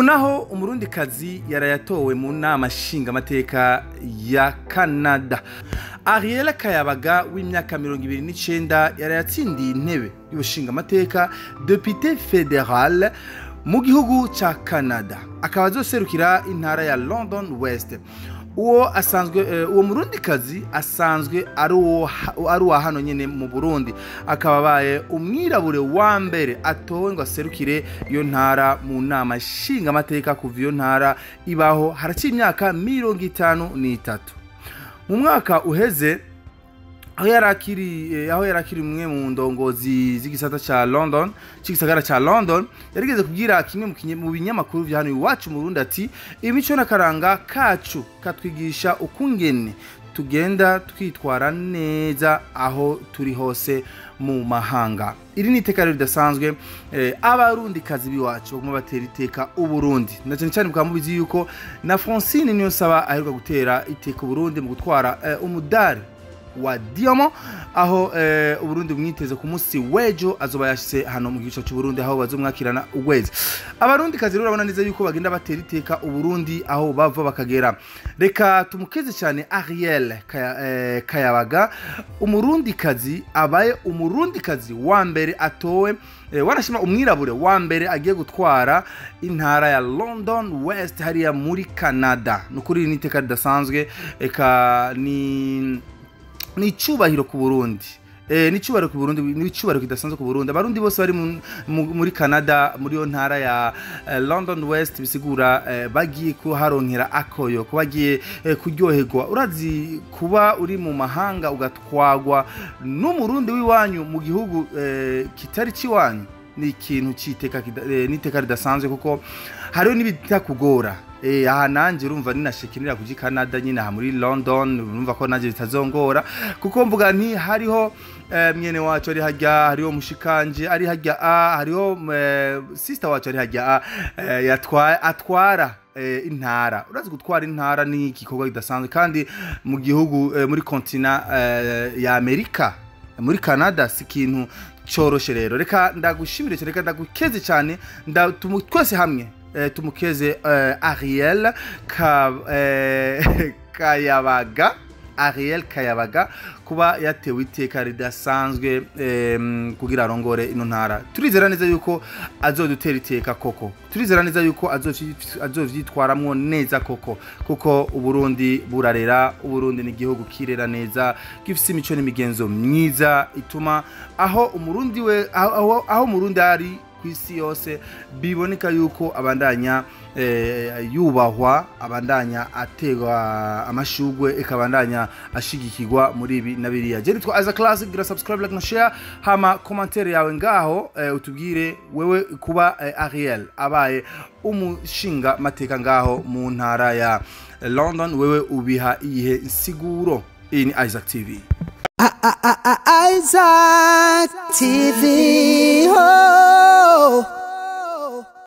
naho umurundikazi yarayatowe mu nama nshingamateka ya canada ariel kayabaga w'imyaka mirongo ibiri n'icenda yarayatsindiye intebe y'ubushingamateka depute federal mu gihugu ca canada akaba azoserukira intara ya london west uwo asanzwe eh, uwo murundikazi asanzwe ari uwo ha- ari uwa hano nyene mu burundi akaba abaye umwirabure wa mbere atowe ngo aserukire iyo ntara mu nama nshingamateka kuva iyo ntara ibaho haraciye imyaka mirongo itanu n'itatu mu mwaka uheze aho yari akiri eh, aho yari akiri umwe mu ndongozi z'igisata ca london c'igisagara ca london yarigeze kubwira kimwe mu kinye- mu binyamakuru vya hano iwacu mu burundi ati imico n'akaranga kacu katwigisha ukungene tugenda twitwara neza aho turi hose mu mahanga iri ni iteka rero ridasanzwe eh, abarundikazi b'iwacu baguma batera iteka uburundi na cyane cyane bukaba mubizi yuko na francine niyo saba aheruka gutera iteka uburundi mu gutwara eh, umudari wa diamond aho eh, uburundi bumwiteze ku munsi w'ejo azoba yashyize hano mu gico cy'uburundi aho bazomwakirana ukwezi abarundi kazi rero urabona neza yuko bagenda batera iteka uburundi aho bava bakagera reka tumukeze cyane ariel Kaya- eh, kayabaga umurundi kazi abaye umurundi kazi wa mbere atowe eh, wanashima umwirabure wa mbere agiye gutwara intara ya london west hariya muri canada ni ukuri iri ni iteka ridasanzwe eka ni ni icyubahiro ku burundi Eh, ni icyubahiro ku burundi ni icyubahiro kidasanzwe ku burundi abarundi bose bari mu- mu- muri canada muri iyo ntara ya eh, london west bisigura eh, bagiye kuharonkera akoyo kuba bagiye eh, kuryoherwa urazi kuba uri mu mahanga ugatwagwa n'umurundi w'iwanyu mu gihugu eh, kitari cy'iwanyu ni ikintu cy'iteka kida- eh, n'iteka ridasanzwe kuko hariho n'ibitakugora Eh, aha nanjye urumva ninashekenera kuji canada nyine aha muri london urumva ko nanjye bitazongora kuko mvuga nti hariho eh, mwene wacu ari hajya hariho mushikanje ari hajya a hariho eh, sister wacu ari hajya a eh, yatwa- atwara eh, intara urazi gutwara intara ni igikorwa kidasanzwe kandi mu gihugu eh, muri kontina eh, ya amerika muri canada si ikintu cyoroshe rero reka ndagushimire cyane reka ndagukeze cyane nda- tumu- twese hamwe eh, tumukeze eh, ariel ka, eh, kayabaga ariel kayabaga kuba yatewe iteka ridasanzwe em, kugira arongore ino ntara turizera neza yuko azodutera iteka koko turizera neza yuko azovyi- azovyitwaramwo neza koko kuko uburundi burarera uburundi ni igihugu kirera neza gifise imico n'imigenzo myiza ituma aho umurundi we aho, aho, aho umurundi ari ku isi yose biboneka yuko abandanya eh, yubahwa abandanya ategwa amashugwe ikabandanya ashigikirwa muri ibi na biriya je nitwa aza classic gira subscribe like na share hama commentaire yawe ngaho eh, utubwire wewe kuba eh, ariel abaye umushinga mateka ngaho mu ntara ya london wewe ubiha iyihe nsiguro iyi ni isaac tv Isaac TV. Oh.